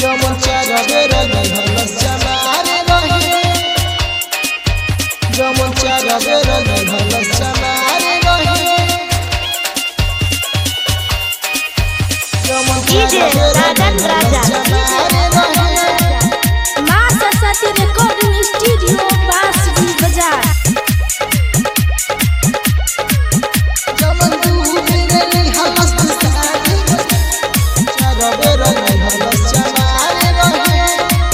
जमन चारा बेरा हलस चमारे रहे जमन चारा बेरा हलस चमारे रहे जमन DJ राजन राजा। माँ सरस्वती रिकॉर्डिंग स्टूडियो बांसुरी बाजार जमन तू बेरा हलस चमारे चारा बेरा हलस चमारे रहे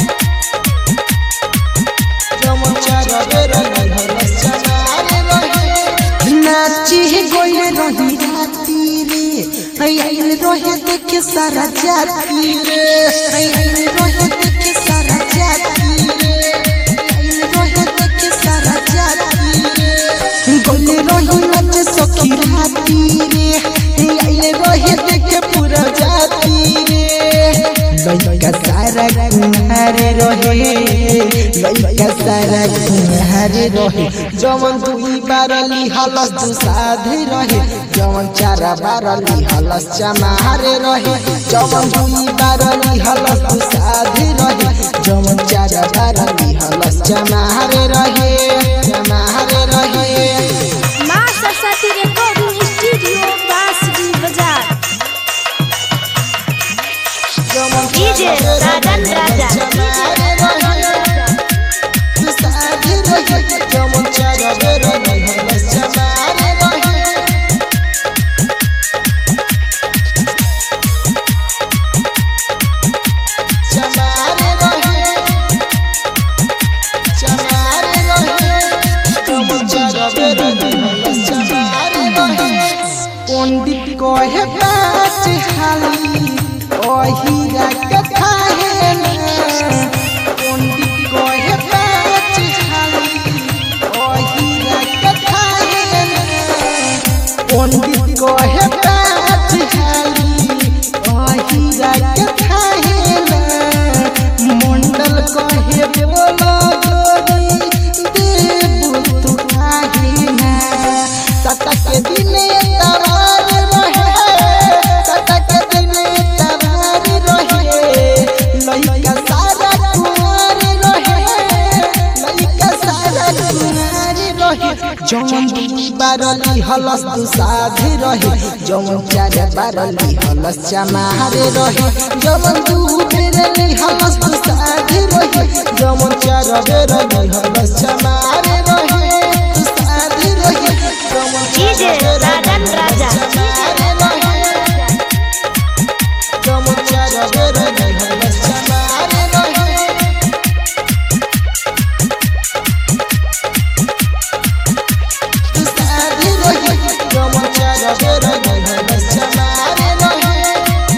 जमन चारा बेरा हलस चमारे रहे नाची गइले रही राती रे आइल रहे देखे सारा जाती रे आइल रहे देखे सारा जाती रे आइल रहे देखे सारा जाती रे गइले रही नाच सखी राती रे आइल रहे देखे पूरा जाती रे लइका सारा कुहारे रहे लइका सारा कुहारे रहे जमन दुई बारली हलस दु साधे रहे जमन चारा बारली हलस चमारे रहे जमन दुई बारली हलस दु साधे रहे जमन चारा बारली हलस चमारे रहे चमारे रहे माँ सरस्वती रिकॉर्डिंग स्टूडियो बांसुरी बाजार जमन DJ राजन राजा। चमारे रहे दु साधे रहे जमन चारा बारली हलस चमारे रहे चमारे रहे चमारे रहे जमन चारा बारली हलस चमारे रहे पंडित कहे पाँच हाली ओहिरा कथा है ना पंडित कहे पाँच हाली ओहिरा कथा है ना पंडित कहे पाँच हाली ओहिरा कथा है ना मंडल कहे बोलो गोरी देव तू काहे ना सतक दिने तवार रहे सतक दिने तवार रहे लइका सारा कुमार रहे लइका सारा कुमार रहे जमन दुई बारली हलस दु साधे रहे जमन चार बारली हलस चमारे रहे जमन दु बेरली हलस दु साधे रहे जमन चार बेरली हलस चमारे रहे दु साधे रहे जमन DJ राजन राजा। जमन चार बेरली हलस चमारे रहे दु साधे रहे जमन चार बेरली हलस चमारे रहे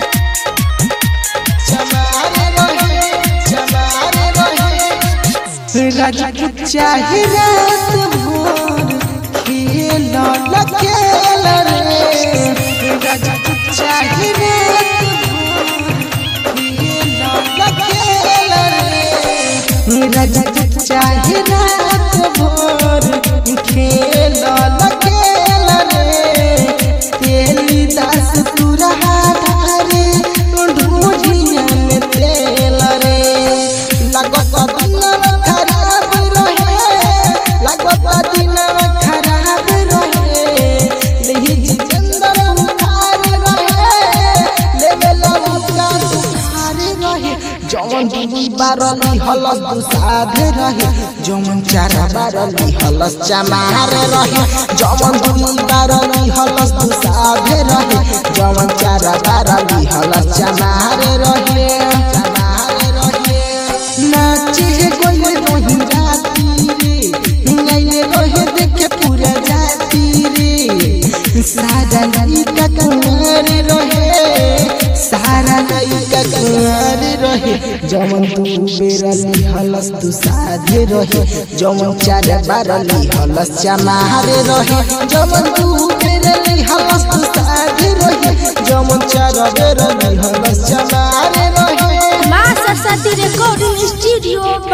चमारे रहे चमारे रहे राजपूत चाहे रात भोर खेल न खेल रे राजपूत चाहे रात भोर खेल न खेल रे राजपूत चाहे रात भोर खेल न खेल रे तेली दास पूरा धारे ढूंढिया में तेल रे लगत दिनवा खराब रहे लगत दिनवा खराब रहे लेहि जितेंद्र उखार रहे लेवेला उनका दुखार रहे जवन दुई बारली हलस दु साधे रहे जवन चार बारली हलस चमार रहे जवन दुई बारली हलस दु साधे रहे जवन चार बारली हलस चमार रहे चमार रहे नाचे गइले रही राती रे गइले रहे देखे पूरा जाती रे सारा लइका कुंवर रहे सारा लइका कुंवर रहे जमन तू बेरली हलस तू साधे रहे जमन चार बारली हलस चमारे रहे जमन तू बेरली हलस तू साधे रहे जमन चार बेरली हलस चमारे रहे माँ सरस्वती रिकॉर्डिंग स्टूडियो